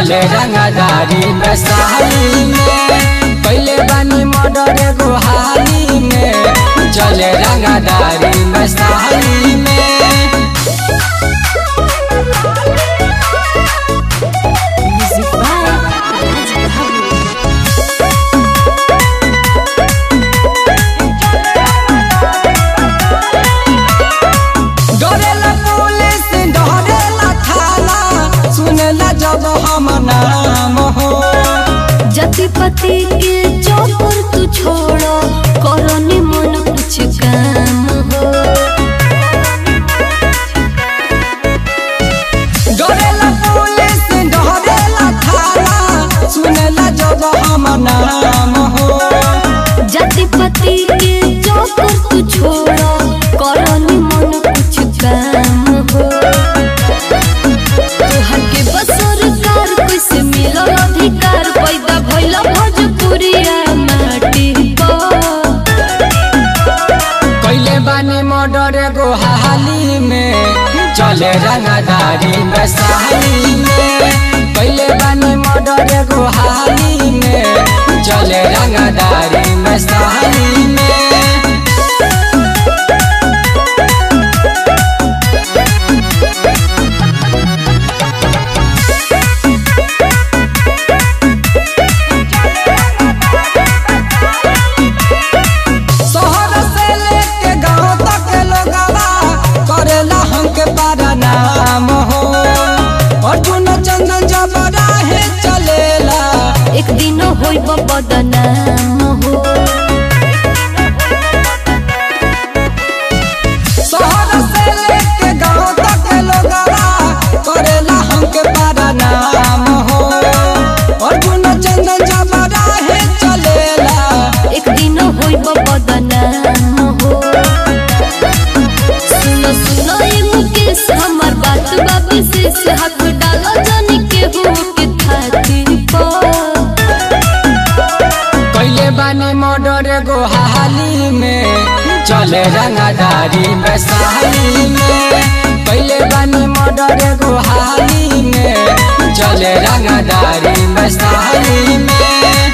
चले रंगदारी में साली में पहले बानी मर्डर एगो हाली में चले रंगदारी में साली में Music by Raj Bahadur. डरेला पुलिस डरेला थाना सुनेला जब हम नाम हो जति पति के चौपर तू छोड़ो करो निमन कुछ काम हो डरेला पुलिस डरेला थाना सुनेला जब हम नाम हो जति पति के चौपर तू छोड़ो करो निमन कुछ काम हो तोहर के बसर कार कैसे मिलो अधिकार पैदा भइल भोजपुरिया माटी पर कैले बानी मर्डर एगो हाली में चले रंगदारी में साली में कैले बानी मर्डर एगो हाली में चले रंगदारी में साली में शहर से लेके गांव तक लोगवा करेला हमके बड़ा नाम हो अर्जुन चंदन जब राहे चलेला एक दिन होई बदनाम हो शहर से लेके गांव तक लोगवा करेला हमके बड़ा नाम हो अर्जुन चंदन जब राहे चलेला एक दिन होई बदनाम हो सुनो सुनो ये मुकेश हमर बात बा विशेष हाथ डालो जानी के हो के थाती पर कैले बानी मर्डर एगो हाली में चले रंगदारी में साली में कैले बानी मर्डर एगो हाली में चले रंगदारी में साली में